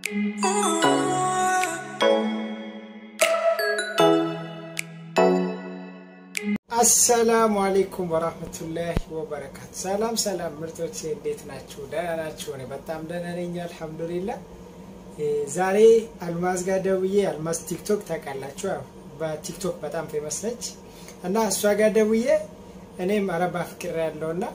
አሰላሙ አሌይኩም ወራህመቱላሂ ወበረካቱ። ሰላም ሰላም ምርቶቼ እንዴት ናችሁ? ደህና ናችሁ? እኔ በጣም ደህና ነኝ አልሐምዱሊላህ። ዛሬ አልማዝ ጋር ደውዬ አልማዝ ቲክቶክ ታውቃላችሁ? ያው በቲክቶክ በጣም ፌመስ ነች እና እሷ ጋር ደውዬ እኔም አረብ አፍቅር ያለው እና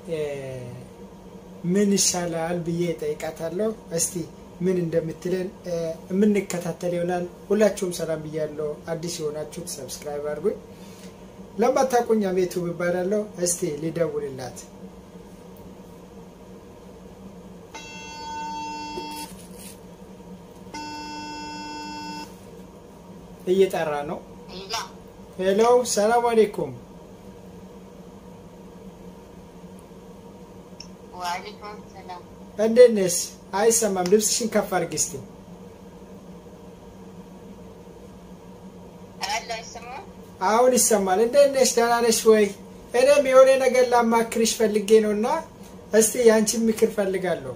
ምን ይሻላል ብዬ ጠይቃታለሁ። እስቲ ምን እንደምትለን የምንከታተል ይሆናል። ሁላችሁም ሰላም ብያለሁ። አዲስ የሆናችሁት ሰብስክራይብ አድርጉኝ። ለማታውቁኝ አቤቱ እባላለሁ። እስቲ ሊደውልላት እየጠራ ነው። ሄሎ ሰላም አሌይኩም። እንዴት ነሽ? አይሰማም። ልብስሽን ከፍ አድርጊ እስቲ። አሁን ይሰማል። እንዴት ነሽ? ደህና ነሽ ወይ? እኔም የሆነ ነገር ላማክርሽ ፈልጌ ነው እና እስቲ የአንቺን ምክር ፈልጋለሁ።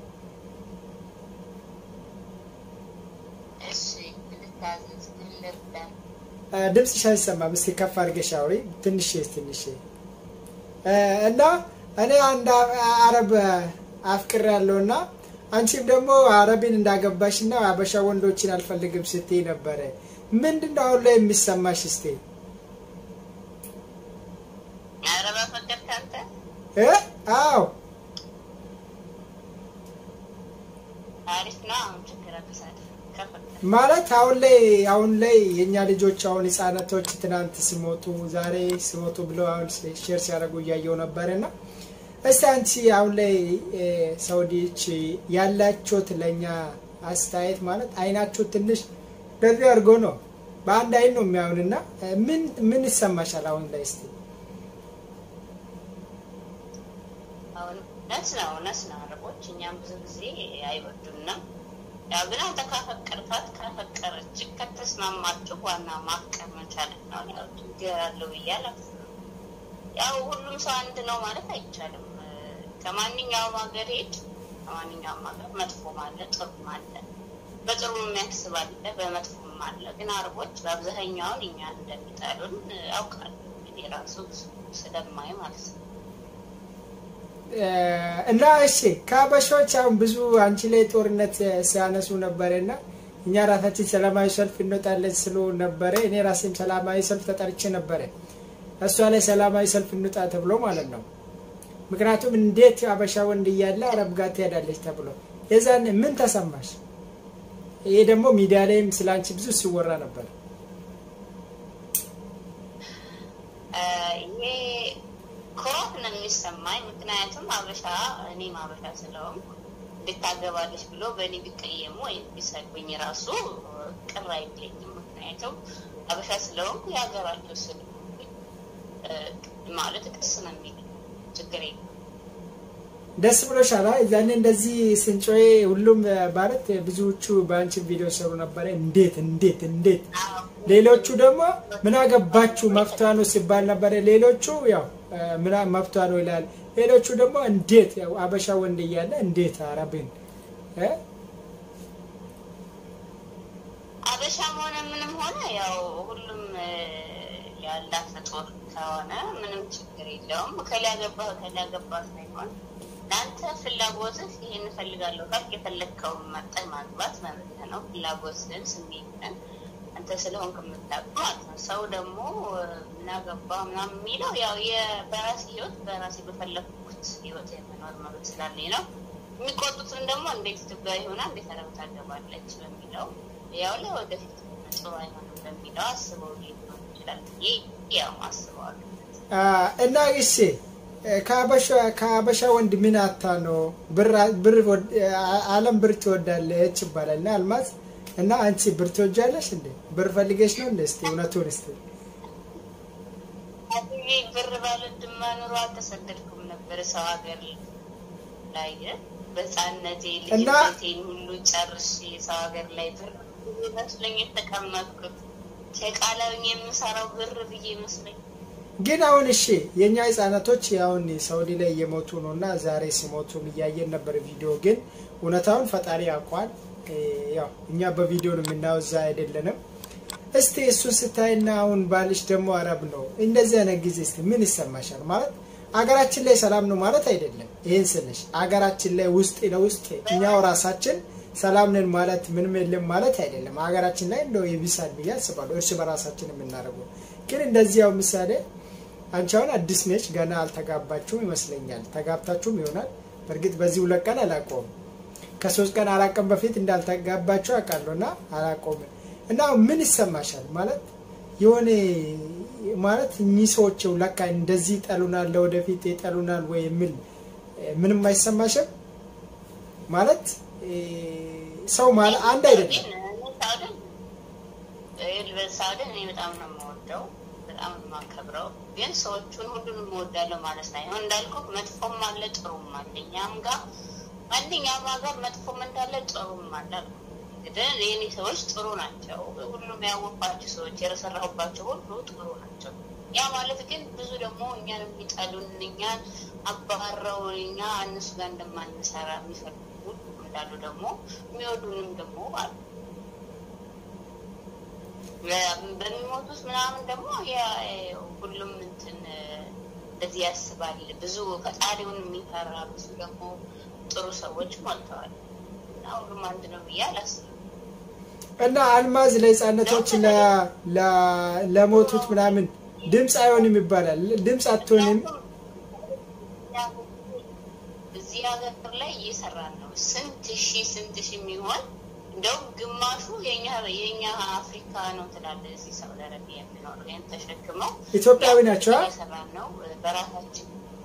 ድምፅሽ አይሰማም። እስቲ ከፍ አድርገሽ አውሪ። ትንሽ ትንሽ እና እኔ አንድ አረብ አፍቅር ያለው እና አንቺም ደግሞ አረብን እንዳገባሽ እና አበሻ ወንዶችን አልፈልግም ስትይ ነበረ። ምንድን ነው አሁን ላይ የሚሰማሽ? እስቲ አዎ ማለት አሁን ላይ አሁን ላይ የእኛ ልጆች አሁን ህጻናቶች ትናንት ሲሞቱ ዛሬ ሲሞቱ ብለው አሁን ሼር ሲያደርጉ እያየው ነበርና እስቲ አንቺ አሁን ላይ ሰውዲዎች ያላችሁት ለእኛ አስተያየት ማለት አይናችሁ ትንሽ በዚህ አድርጎ ነው በአንድ አይን ነው የሚያዩንና ምን ምን ይሰማሻል አሁን ላይ እስቲ? እውነት ነው እውነት ነው። አረቦች እኛም ብዙ ጊዜ አይወዱንም። ያው ግን አንተ ካፈቀርካት ካፈቀረች ከተስማማችሁ ዋና ማፍቀር መቻል ነው። ያው ችግር አለው ብዬ አላስብም። ያው ሁሉም ሰው አንድ ነው ማለት አይቻልም። ከማንኛውም ሀገር ሄድ ከማንኛውም ሀገር መጥፎም አለ ጥሩም አለ። በጥሩ የሚያስብ አለ፣ በመጥፎም አለ። ግን አረቦች በአብዛኛውን እኛን እንደሚጠሉን አውቃለሁ። እንግዲህ ራሱ ስለማይ ማለት ነው። እና እሺ ከአበሾች አሁን ብዙ አንቺ ላይ ጦርነት ሲያነሱ ነበረ እና እኛ ራሳችን ሰላማዊ ሰልፍ እንወጣለን ስሉ ነበረ። እኔ ራሴም ሰላማዊ ሰልፍ ተጠርቼ ነበረ እሷ ላይ ሰላማዊ ሰልፍ እንውጣ ተብሎ ማለት ነው። ምክንያቱም እንዴት አበሻ ወንድ እያለ አረብ ጋር ትሄዳለች ተብሎ የዛን ምን ተሰማሽ? ይሄ ደግሞ ሚዲያ ላይም ስለ አንቺ ብዙ ሲወራ ነበር። ይሄ ኩራት ነው የሚሰማኝ። ምክንያቱም አበሻ እኔም አበሻ ስለሆንኩ እንድታገባለች ብሎ በእኔ ቢቀየሙ ወይም ቢሰድቡኝ ራሱ ቅር አይለኝም። ምክንያቱም አበሻ ስለሆንኩ የሀገራቸው ስል ማለት ደስ ነው የሚል ችግር የለም። ደስ ብሎሻል? እዛኔ እንደዚህ ስንጮዬ ሁሉም ማለት ብዙዎቹ በአንቺ ቪዲዮ ሰሩ ነበረ። እንዴት እንዴት እንዴት ሌሎቹ ደግሞ ምን አገባችሁ መፍቷ ነው ሲባል ነበረ። ሌሎቹ ያው ምን መፍቷ ነው ይላል። ሌሎቹ ደግሞ እንዴት ያው አበሻ ወንድ እያለ እንዴት አረብን አበሻም ሆነ ምንም ሆነ ያው ሁሉም ያላት ፍጡር ከሆነ ምንም ችግር የለውም። ከላ ገባህ ከላ ገባህ ሳይሆን ለአንተ ፍላጎትህ ይሄን እፈልጋለሁ ካልክ የፈለግከውን መጠን ማግባት መብት ነው። ፍላጎትህን ስሜትህን አንተ ስለሆንክ የምታውቅ ማለት ነው። ሰው ደግሞ ምናገባ ምናምን የሚለው ያው በራሴ ህይወት በራሴ በፈለግኩት ህይወት የመኖር መብት ስላለኝ ነው። የሚቆጡትን ደግሞ እንዴት ኢትዮጵያዊ ሆና እንዴት አረብ ታገባለች በሚለው ያው ለወደፊት ጥሩ አይሆንም በሚለው አስበው ሊሆን ይችላል ብዬ ያው አስበዋለሁ። እና እሺ ከአበሻ ወንድ ምን አታ ነው ብር አለም ብር ትወዳለች ይባላል እና አልማዝ እና አንቺ ብር ትወጃለሽ እንዴ? ብር ፈልገሽ ነው እንዴ? እስቲ እውነቱን እስቲ ብር ባልወድማ ኑሮ አልተሰደድኩም ነበር ሰው ሀገር ላይ በህፃነቴ ልጅነቴን ሁሉ ጨርሼ ሰው ሀገር ላይ ብር መስለኝ የተቀመጥኩት ሸቃላውኝ የምሰራው ብር ብዬ መስለኝ ግን አሁን እሺ የእኛ ህጻናቶች አሁን ሳውዲ ላይ እየሞቱ ነው እና ዛሬ ሲሞቱ እያየን ነበር ቪዲዮ። ግን እውነታውን ፈጣሪ ያውቋል። ያው እኛ በቪዲዮ ነው የምናየው፣ እዛ አይደለንም። እስቲ እሱን ስታይና አሁን ባልሽ ደግሞ አረብ ነው እንደዚህ አይነት ጊዜ እስቲ ምን ይሰማሻል? ማለት አገራችን ላይ ሰላም ነው ማለት አይደለም። ይህን ስልሽ አገራችን ላይ ውስጥ ለውስጥ እኛው ራሳችን ሰላም ነን ማለት ምንም የለም ማለት አይደለም። ሀገራችን ላይ እንደው ይብሳል ብዬ አስባለሁ። እርስ በራሳችን የምናደርገው ግን እንደዚህ ያው ምሳሌ አንቺ አሁን አዲስ ነች፣ ገና አልተጋባችሁም ይመስለኛል። ተጋብታችሁም ይሆናል። በእርግጥ በዚህ ሁለት ቀን አላውቀውም። ከሶስት ቀን አራት ቀን በፊት እንዳልተጋባችሁ አውቃለሁ እና አላውቀውም። እና ምን ይሰማሻል? ማለት የሆነ ማለት እኚህ ሰዎች ለካ እንደዚህ ይጠሉናል፣ ለወደፊት ይጠሉናል ወይ የሚል ምንም አይሰማሽም? ማለት ሰው ማለት አንድ አይደለም። ሳውድን እኔ በጣም ነው የምወደው፣ በጣም ነው የማከብረው። ግን ሰዎቹን ሁሉንም እወዳለሁ ማለት ሳይሆን እንዳልኩ መጥፎም አለ ጥሩም አለ። እኛም ጋር ማንኛውም ሀገር መጥፎም እንዳለ ጥሩም አለ። እንግዲህ የኔ ሰዎች ጥሩ ናቸው። ሁሉም ያወቅኳቸው ሰዎች የረሰራሁባቸው ሁሉ ጥሩ ናቸው። ያ ማለት ግን ብዙ ደግሞ እኛን የሚጠሉን እኛን አባረው እኛ እነሱ ጋር እንደማንሰራ የሚፈልጉ እንዳሉ ደግሞ የሚወዱንም ደግሞ አሉ። በሚሞቱት ምናምን ደግሞ ሁሉም እንትን እንደዚህ ያስባል። ብዙ ፈጣሪውን የሚፈራ ብዙ ደግሞ ጥሩ ሰዎች ሞልተዋል እና ሁሉም አንድ ነው ብዬ አላስብም። እና አልማዝ ለህፃነቶች ለሞቱት ምናምን ድምፅ አይሆንም ይባላል። ድምፅ አትሆንም። እዚህ ሀገር ላይ እየሰራን ነው። ስንት ሺህ ስንት ሺህ የሚሆን እንደውም ግማሹ የኛ የኛ አፍሪካ ነው ትላለህ። እዚህ ሳውዲ አረቢያ የሚኖሩ ይህን ተሸክመው ኢትዮጵያዊ ናቸው። እየሰራን ነው በራሳችን።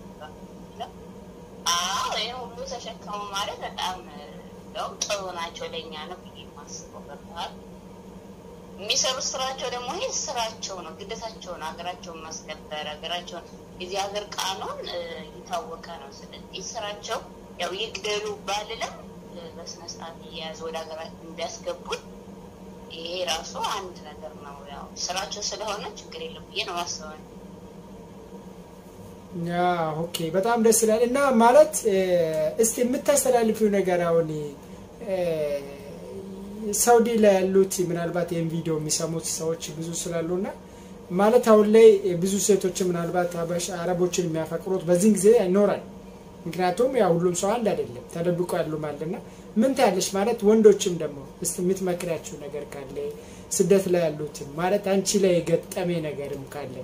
አዎ ይህን ሁሉ ተሸክመው ማለት በጣም እንደውም ጥሩ ናቸው ለእኛ ነው ብዬ የማስበው ገብተዋል። የሚሰሩት ስራቸው ደግሞ ይህ ስራቸው ነው፣ ግዴታቸው ነው። ሀገራቸውን ማስከበር ሀገራቸውን የዚህ ሀገር ቃኑን የታወቀ ነው። ስለዚህ ስራቸው ያው ይግደሉ ባልልም በስነ ስርዓት እየያዘ ወደ ሀገራችን እንዲያስገቡን ይሄ ራሱ አንድ ነገር ነው። ያው ስራቸው ስለሆነ ችግር የለም ብዬ ነው ማስበው። ያ ኦኬ፣ በጣም ደስ ይላል። እና ማለት እስቲ የምታስተላልፊው ነገር አሁን ሳውዲ ላይ ያሉት ምናልባት ይህን ቪዲዮ የሚሰሙት ሰዎች ብዙ ስላሉ እና ማለት አሁን ላይ ብዙ ሴቶች ምናልባት አረቦችን የሚያፈቅሩት በዚህን ጊዜ ይኖራል። ምክንያቱም ያው ሁሉም ሰው አንድ አይደለም፣ ተደብቆ ያሉም አለና ምን ታያለሽ? ማለት ወንዶችም ደግሞ እስቲ የምትመክሪያቸው ነገር ካለ ስደት ላይ ያሉትም ማለት አንቺ ላይ የገጠሜ ነገርም ካለ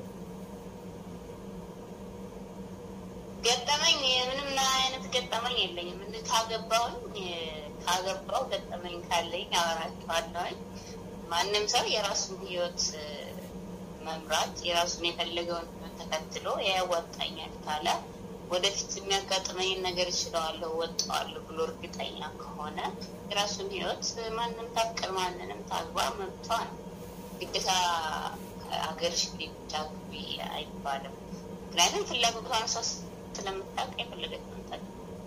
ገጠመኝ ምንም አይነት ገጠመኝ የለኝም። ምን ካገባውኝ ካገባው ገጠመኝ ካለኝ አወራቸዋለሁኝ። ማንም ሰው የራሱን ህይወት መምራት የራሱን የፈለገውን ህይወት ተከትሎ ያዋጣኛል ካለ ወደፊት የሚያጋጥመኝን ነገር እችለዋለሁ ወጣዋለሁ ብሎ እርግጠኛ ከሆነ የራሱን ህይወት ማንም ታፍቅር ማንንም ታግባ መብቷ ነው። ግዴታ ሀገርሽ ብቻ ግቢ አይባልም። ምክንያቱም ፍላጎቷን ሰው ስለምታውቅ የፈለገች መምጣት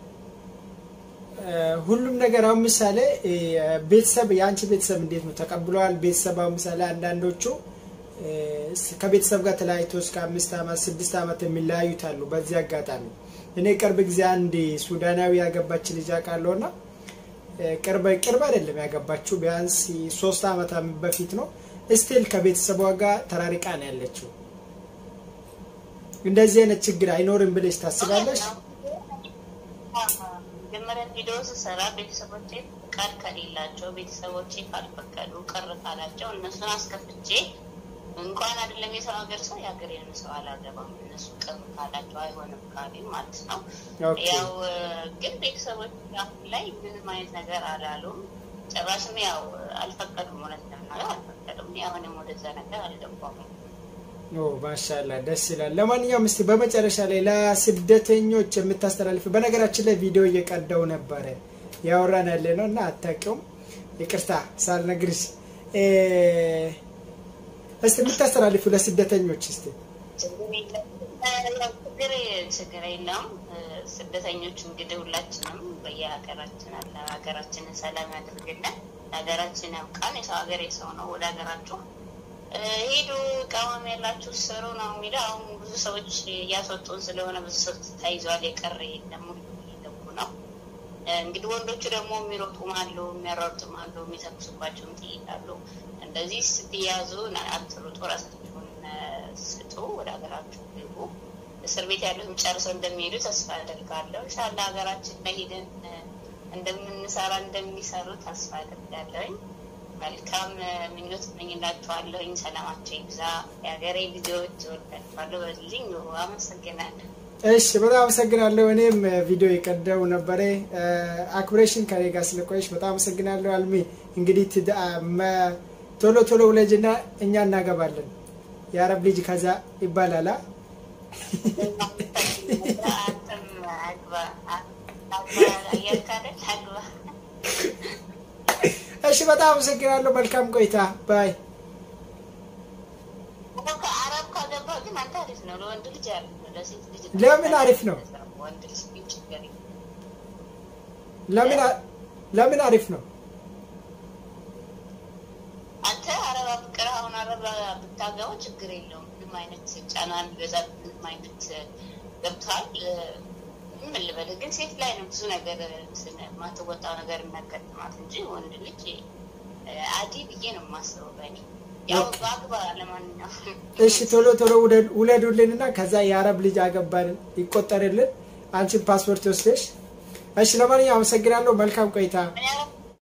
ሁሉም ነገር አሁን ምሳሌ ቤተሰብ የአንቺ ቤተሰብ እንዴት ነው ተቀብለዋል? ቤተሰብ አሁን ምሳሌ አንዳንዶቹ ከቤተሰብ ጋር ተለያይቶ እስከ አምስት ዓመት ስድስት ዓመት የሚለያዩት አሉ። በዚህ አጋጣሚ እኔ ቅርብ ጊዜ አንድ ሱዳናዊ ያገባች ልጅ አውቃለሁ እና ቅርብ ቅርብ አይደለም ያገባችው ቢያንስ ሶስት ዓመት በፊት ነው። ስቲል ከቤተሰቧ ጋር ተራሪቃ ነው ያለችው። እንደዚህ አይነት ችግር አይኖርም ብለሽ ታስባለሽ? መጀመሪያ ቪዲዮ ስሰራ ቤተሰቦቼ ፍቃድ ከሌላቸው ቤተሰቦቼ ካልፈቀዱ ቅር ካላቸው እነሱን አስከፍቼ እንኳን አይደለም የሰው ሀገር ሰው የሀገሬን ሰው አላገባም። እነሱ ቅር ካላቸው አይሆንም ካሉኝ ማለት ነው። ያው ግን ቤተሰቦች አሁን ላይ ምንም አይነት ነገር አላሉም። ጭራሽም ያው አልፈቀዱም። እውነት ለመናገር አልፈቀዱም። አሁንም ወደዛ ነገር አልገባም። ማሻላ ደስ ይላል። ለማንኛውም እስቲ በመጨረሻ ላይ ለስደተኞች የምታስተላልፍ በነገራችን ላይ ቪዲዮ እየቀዳው ነበረ ያወራን ያለ ነው እና አታውቂውም፣ ይቅርታ ሳልነግርሽ። እስቲ የምታስተላልፉ ለስደተኞች እስቲ ችግር ችግር የለውም። ስደተኞች እንግዲህ ሁላችንም በየሀገራችን አለ ሀገራችንን ሰላም ያደርግልን፣ ሀገራችን ያብቃን። የሰው ሀገር የሰው ነው። ወደ ሀገራችሁ ሄዱ ቃዋሚ ያላችሁ ስሩ ነው የሚለው። አሁን ብዙ ሰዎች እያስወጡን ስለሆነ ብዙ ሰው ተይዟል። የቀረ የለም እየገቡ ነው። እንግዲህ ወንዶቹ ደግሞ የሚሮጡም አሉ፣ የሚያሯሩጡም አሉ፣ የሚተኩሱባቸውም ጥይት አሉ። እንደዚህ ስትያዙ አትሩጡ፣ ራሳችሁን ስጡ፣ ወደ ሀገራችሁ ግቡ። እስር ቤት ያሉትም ጨርሰው እንደሚሄዱ ተስፋ አደርጋለሁ። ኢንሻላህ ሀገራችን ላይ ሄደን እንደምንሰራ እንደሚሰሩ ተስፋ አደርጋለሁኝ። መልካም ምኞት እመኝላችኋለሁኝ። ሰላማቸው ይብዛ። የሀገሬ ልጆች እወዳችኋለሁ። በልኝ አመሰግናለሁ። እሺ በጣም አመሰግናለሁ። እኔም ቪዲዮ የቀደው ነበረ አክብሬሽን ከኔ ጋር ስለቆየሽ በጣም አመሰግናለሁ። አልሚ እንግዲህ ቶሎ ቶሎ ውለጅና እኛ እናገባለን። የአረብ ልጅ ከዛ ይባላል። እሺ በጣም አመሰግናለሁ። መልካም ቆይታ ባይ። አረብ ካገባ ግን አንተ አሪፍ ነው። ለወንድ ልጅ አሪፍ ነው። ለሴት ልጅ ለምን አሪፍ ነው? ወንድ ልጅ ግን ችግር የለም። ለምን ለምን አሪፍ ነው? አንተ አረብ አፍቅር አሁን አረብ ብታገባው ችግር የለውም። ምንም አይነት ጫና ቢበዛ ምንም አይነት ገብቷል። ምን ልበልህ ግን ሴት ላይ ነው ብዙ ነገር ማትወጣው ነገር የሚያጋጥማት እንጂ ወንድ ልጅ አዲ ብዬ ነው የማስበው በእኔ ያው በአግባ ለማንኛውም እሺ ቶሎ ቶሎ ውለዱልንና ከዛ የአረብ ልጅ አገባን ይቆጠርልን። አንቺን ፓስፖርት ወስደሽ። እሺ ለማንኛውም አመሰግናለሁ። መልካም ቆይታ። እኔ አረብ